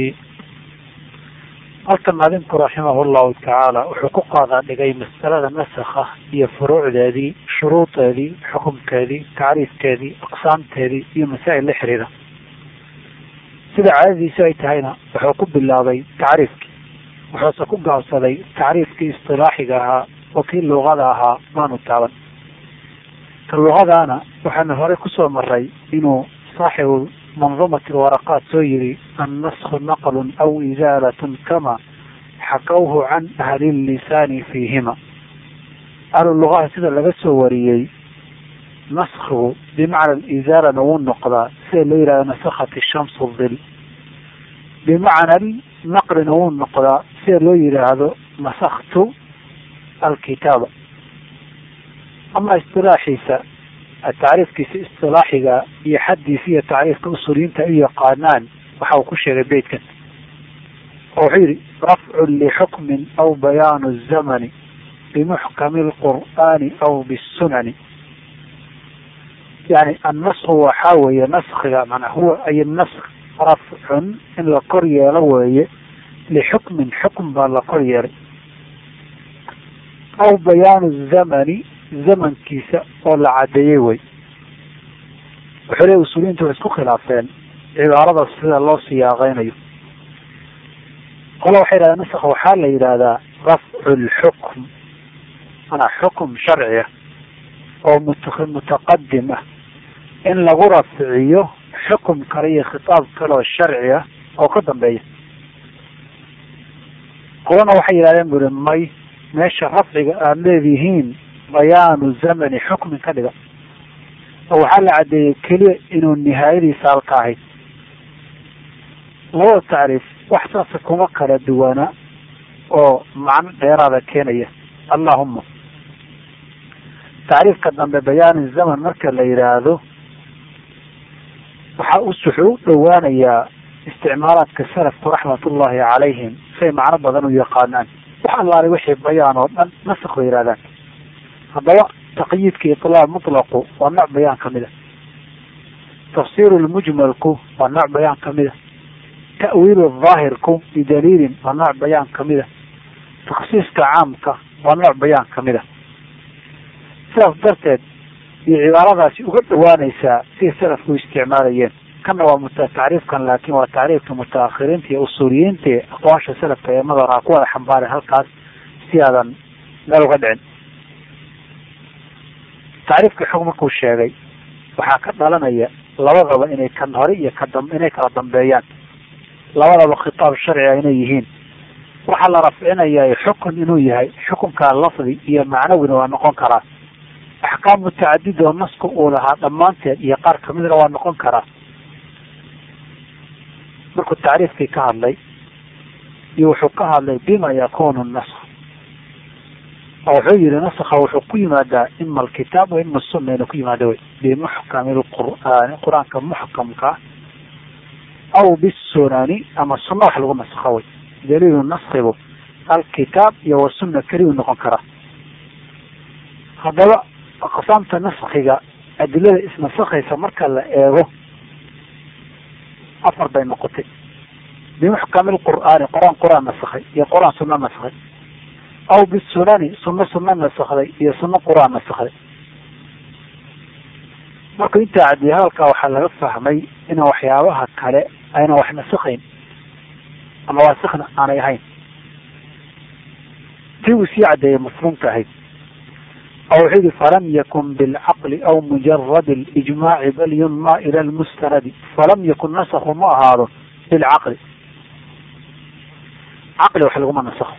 halkan maalinku raximah llahu tacaala wuxuu ku qaadaa dhigay masalada nasakha iyo furuucdeedii shuruudeedii xukumkeedii tacriifkeedii aqsaamteedii iyo masaa'il la xiriira sida caadadiisu ay tahayna wuxuu ku bilaabay tacriifkii wuxuuse ku gaabsaday tacriifkii istilaaxiga ahaa oo kii luqada ahaa maanu taaban ka luqadaana waxaanu horey kusoo maray inuu saaxibu mandumat alwaraqaat soo yiri annasku naqlun aw isaalatun kama xakawhu can ahli lisaani fiihima ahlu lugaha sida laga soo wariyey naskigu bimacna alisaalana wuu noqdaa sida loo yihahdo nasakhat shamsu dil bimacna naqlina wuu noqdaa sida loo yihaahdo nasaktu alkitaaba ama istilaaxiisa tacriifkiisa istilaaxiga iyo xaddiisa iyo tacriifka usuuliyiinta u yaqaanaan waxa uu ku sheegay beytkan oo wuxuu yihi rafcun lixukmin aw bayaanu zamani bimuxkami lqur'aani aw bisunani yani annasku waxaa weeye naskiga manaa huwa ay nask rafcun in la kor yeelo weeye lixukmin xukm baa la kor yeelay aw bayaanu zamani zamankiisa oo la cadeeyey wey wuxuu leey usuuliyiintu way isku khilaafeen cibaarada sida loo siyaaqeynayo qola waxay yidhahdeen nask waxaa la yidhaahdaa rafcu lxukm manaa xukum sharciya oo mutaqadim ah in lagu rafciyo xukum kale iyo khitaab kale oo sharci ah oo ka dambeeya qolana waxay yidhahdeen buri may meesha rafciga aada leedihiin bayaanu zamani xukmin ka dhiga oo waxaa la caddeeyey keliya inuu nihaayadiisa halka ahayd labada tacriif wax saasa kuma kala duwana oo macno dheeraada keenaya allahuma tacriifka dambe bayaani zaman marka la yidhaahdo waxaa us wuxuu u dhowaanayaa isticmaalaadka salafku raxmatullahi calayhim say macno badan u yaqaanaan wax allaalay wixii bayaan oo dhan nasak bay yidhahdaan haddaba taqyiidka iطlaaq mutlaqu waa nooc bayaan kamid a tafsiru lmujmalku waa nooc bayaan kamid a ta'wiilu daahirku bidaliilin waa nooc bayaan kamid a taksiiska caamka waa nooc bayaan kamid a sidaas darteed iyo cibaaradaasi uga dhawaanaysaa siday salafku isticmaalayeen kana waa mut tacriifkan laakin waa tacriifka mutaakhiriinta iyo usuuliyiinta ee aqwaasha salafka ee madaraa ku wada xambaaray halkaas si aadan meel uga dhicin tacriifkii xog markuu sheegay waxaa ka dhalanaya labadaba inay kan hore iyo kadam inay kala dambeeyaan labadaba khitaab sharciga inay yihiin waxaa la rafcinaya xukun inuu yahay xukunkaa lafdi iyo macnawina waa noqon karaa axkaam mutacadid oo nasku uu lahaa dhammaanteed iyo qaar kamidna waa noqon karaa markuu tacriifkii ka hadlay iyo wuxuu ka hadlay bima yakunu nask oo wuxuu yihi naska wuxuu ku yimaadaa ima alkitaab wa ima sunna inuu ku yimaada wey bimuxkami lqur'aani qur-aanka muxkamka aw bisunani ama sunna wax lagu naskho wey daliilu naskibu alkitaab iyo wasunna keliyu noqon karaa haddaba aqsaamta naskiga adilada isnasakhaysa marka la eego afar bay noqotay bimuxkami lqur'aani qur-aan qur-aan nasakhay iyo qur-aan sunna nasakhay aw bisunani sunno sunno nasakday iyo sunno qur-aan nasakday markuu intaa cadiyay hadalkaa waxaa laga fahmay ina waxyaabaha kale ayna wax nasikayn ama waasikna aanay ahayn tii uu sii caddeeyay masruumka ahayd oo wuxuu yihi falam yakun bilcaqli aw mujarad اlijmaaci bal yunma ila lmustanadi falam yakun nasku ma ahaado bilcaqli caqli wax laguma nasakho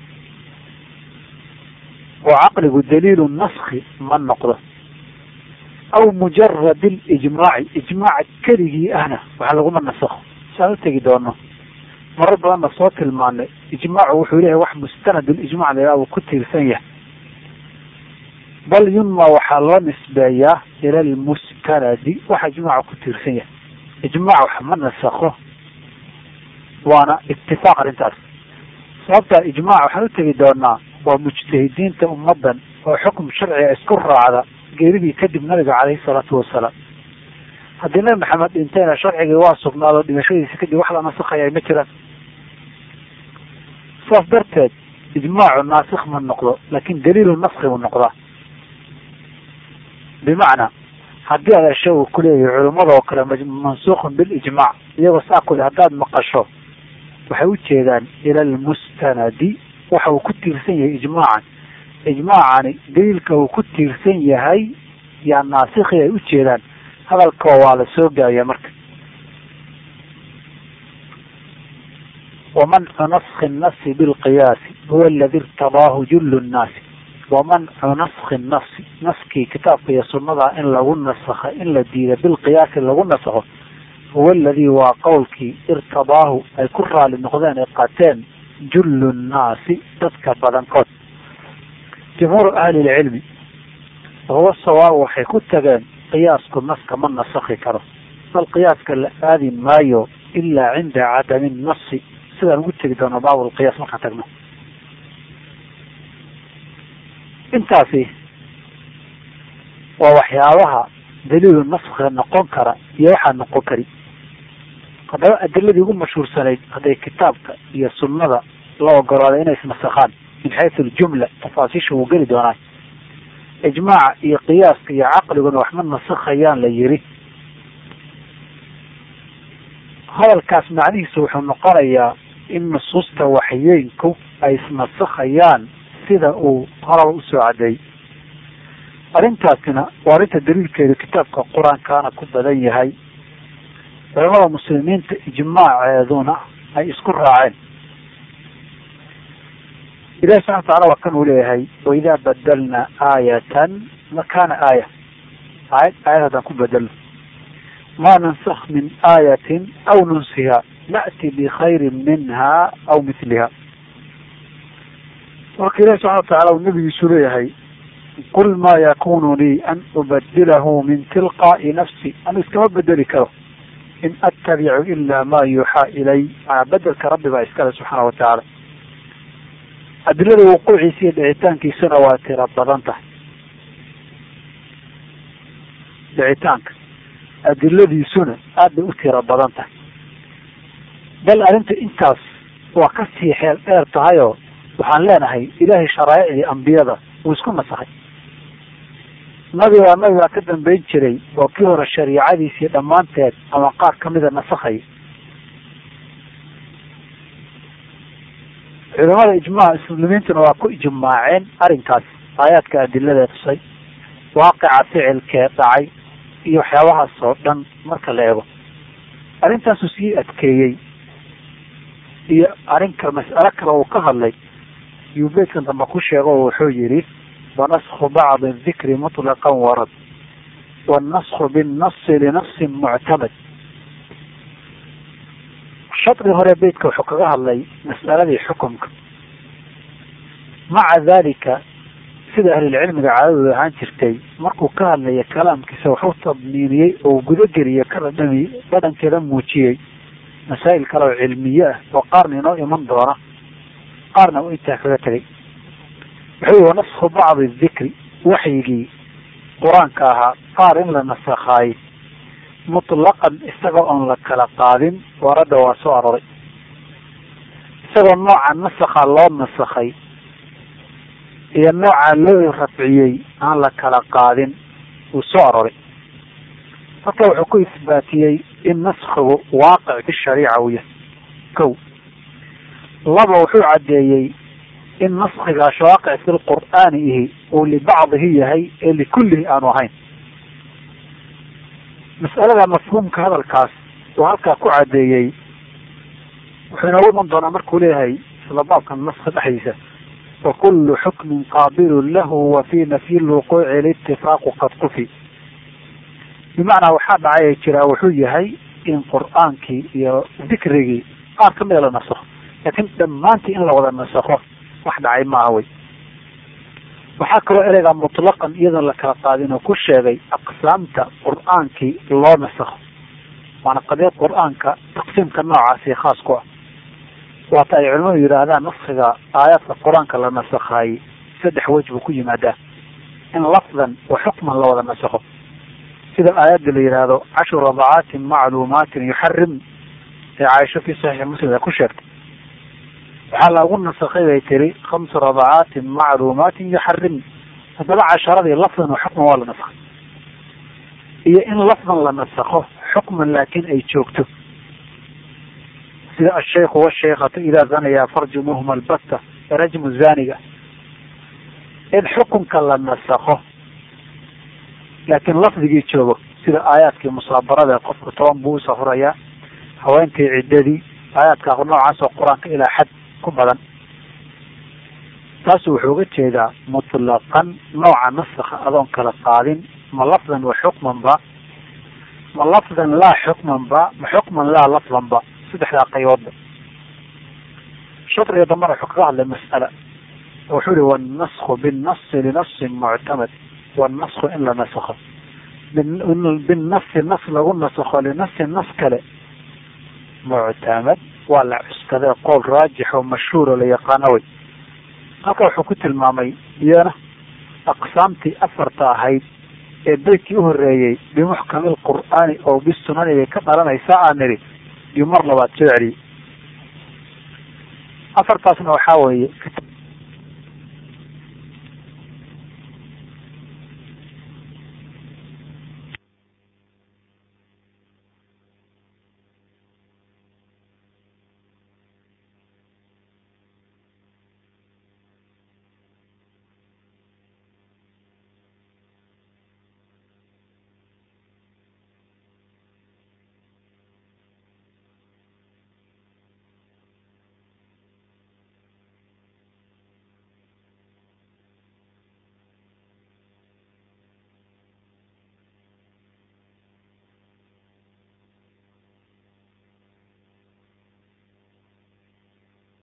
oo caqligu daliilu naski ma noqdo aw mujarad اlijmaaci ijmaac keligii ahna wax laguma nasakho saan u tegi doono marar badanna soo tilmaanay ijmaacu wuxuu leeyahay wax mustanad lijmac la uu ku tiirsan yahay bal yunma waxaa loo nisbeeyaa ila lmustanadi waxa ijmaaca ku tiirsan yahay ijmaac wax ma nasakho waana itifaaq arrintaas sababtaa ijmaac waxaan u tegi doonaa waa mujtahidiinta ummadan oo xukum sharciga isku raacda geeridii kadib nabiga caleyhi salaatu wasalaam haddii nabi maxamed dhintayna sharcigii waa sugnaado dhimashadiisa kadib wax la nasakhaya ma jiraan saas darteed ijmaacu naasikh ma noqdo laakin daliilu naski buu noqdaa bimacnaa haddii aad asha uu kuleeyahay culimmada oo kale mansuuqun bilijmaac iyagoo saa kule haddaad maqasho waxay ujeedaan ila almustanadi waxa uu ku tiirsan yahay ijmaacan ijmaacani daliilka uu ku tiirsan yahay yaa naasikhi ay ujeedaan hadalkoo waa la soo gaabaya marka wamancu naski nasi bilqiyaasi huwa aladi irtadaahu jullu nnaasi wamancu naski nasi naskii kitaabka iyo sunada in lagu nasakha in la diida bilqiyaasi lagu nasakho huwa aladii waa qowlkii irtadaahu ay ku raali noqdeen ay qateen jullu nnaasi dadka badankood jumhuuru ahli lcilmi wahuwa sawaab waxay ku tageen qiyaasku naska ma nasakhi karo bal qiyaaska la aadi maayo ilaa cinda cadami nasi sidaan ugu tegi doono baab lqiyaas markaan tagno intaasi waa waxyaabaha daliilu naskhiga noqon kara iyo waxaa noqon kari haddaba adiladii ugu mashhuursanayd hadday kitaabka iyo sunnada la ogolaaday inay isnasakhaan min xaysu aljumla tafaasiisha wuu geli doonaa ijmaaca iyo qiyaaska iyo caqliguna waxma nasakhayaan la yiri hadalkaas macnihiisu wuxuu noqonayaa in nusuusta waxyeynku ay isnasakhayaan sida uu horaba usoo cadeeyey arrintaasina waa arrinta daliilkeedu kitaabka qur-aankaana ku badan yahay culamada muslimiinta ijmaaceeduna ay isku raaceen ilahi subxana watacala waa kan uu leeyahay waidaa badalna aayatan makana aaya aayad aayad haddaan ku bedelno ma nansakh min aayatin aw nunsiha na'ti bikhayrin minha aw mithliha marka ilahi subxana watacala uu nabigiisu leeyahay qul ma yakunu lii an ubadilahu min tilqaa'i nafsi anu iskama bedeli karo in attabicu ila ma yuuxaa ilay manaa bedelka rabbi baa iskale subxaana watacaala adilada wuquuciisa iyo dhicitaankiisuna waa tira badan tahay dhicitaanka adiladiisuna aad bay u tira badan tahay bal arrinta intaas waa kasii xeel dheer tahayoo waxaan leenahay ilaahay sharaaicdii ambiyada wuu isku nasakhay nabigaa nabigaa ka dambeyn jiray oo kii hore shariicadiisii dhammaanteed ama qaar kamida nasakhay culamada ijmaaca muslimiintuna waa ku ijmaaceen arrinkaas aayaadka adilada tusay waaqica ficilkee dhacay iyo waxyaabahaas oo dhan marka la eego arrintaasuu sii adkeeyey iyo arrinka mas'alo kale uu ka hadlay yuu beydkan dambe ku sheego oo wuxuu yihi wanasku bacdi dikri muطlaqan warad wannasku binnasi linafsin muctamad shadri hore beytka wuxuu kaga hadlay mas'aladii xukumka maca dalika sida ahlulcilmiga caadadooda ahaan jirtay markuu ka hadlaya kalaamkiisa wuxuu tadmiiniyey oo gudageliya ka dhadhami dhadhankeeda muujiyey masaa'il kale oo cilmiye ah oo qaarna inoo iman doona qaarna uu intaa kaga tegay wuxuu yihi wanasku bacdi dikri waxyigii qur-aanka ahaa qaar in la nasakhaayey mutlaqan isaga oon la kala qaadin warada waa soo aroray isagoo nooca nasakha loo nasakhay iyo noocaa loo rafciyey aan la kala qaadin wuu soo aroray marka wuxuu ku isbaatiyey in naskigu waaqic bishariica uu yahay kow laba wuxuu caddeeyey in naskigaas waaqic fi lqur'aani ihi uu libacdihi yahay ee likullihi aanu ahayn mas'alada mafhuumka hadalkaas uu halkaa ku caddeeyey wuxuu inoogu iman doonaa markuu leeyahay isla baabkan naska dhexdiisa fakulu xukmin qaabilun lahu wa fi nafyi lwuquuci litifaaqu qad qufi bimacnaa waxaa dhacay jiraa wuxuu yahay in qur'aankii iyo dikrigii qaar kamida la nasakho laakiin dhammaantii in la wada nasakho wax dhacay maaha wey waxaa kaloo ereyga mutlaqan iyadoon la kala qaadin oo ku sheegay aqsaamta qur'aankii loo nasakho waana qadiyad qur'aanka taqsiimka noocaasi khaas ku ah waata ay culimadu yidhaahdaan naskiga aayaadka qur-aanka la nasakhaayey saddex wej buu ku yimaadaa in lafdan wa xukman la wada nasakho sida aayadda la yidhaahdo cashru radacaatin macluumaatin yuxarim ee caaisho fi saxiixi muslim ay ku sheegtay waxaa lagu nasakhay bay tiri khamsu radacaatin macluumaatin yuxarim haddaba casharadii lafdan wa xukman waa la nasakhay iyo in lafdan la nasakho xukman laakiin ay joogto sida ashaykhu washaykatu idaa zanaya farjumuhuma albatta rajmu zaniga in xukunka la nasakho laakiin lafdigii joogo sida aayaadkii musaabarada qofku toban buu usafurayaa haweenkii ciddadii aayaadka noocaas oo qur-aanka ilaa xad ku badan taasu wuxuu uga jeedaa mutlaqan nooca nasakha adoon kala qaadin ma lafdan wa xukman ba ma lafdan laa xukman ba ma xukman laa lafdan ba saddexdaa qayboodba shadriga dambana wuxuu kaga hadlay mas'ala wuxuu yihi wannasku binnasi linasin muctamad wannasku in la nasakho binasi nas lagu nasakho linasin nas kale muctamad waa la cuskadee qowl raajix oo mashhuur oo la yaqaano wey halka wuxuu ku tilmaamay iyana aqsaamtii afarta ahayd ee beydkii uhoreeyey bimuxkami lqur'aani oo bisunani bay ka dhalanaysaa aan nidhi iyo mar labaad soo celiyey afartaasna waxaa weeye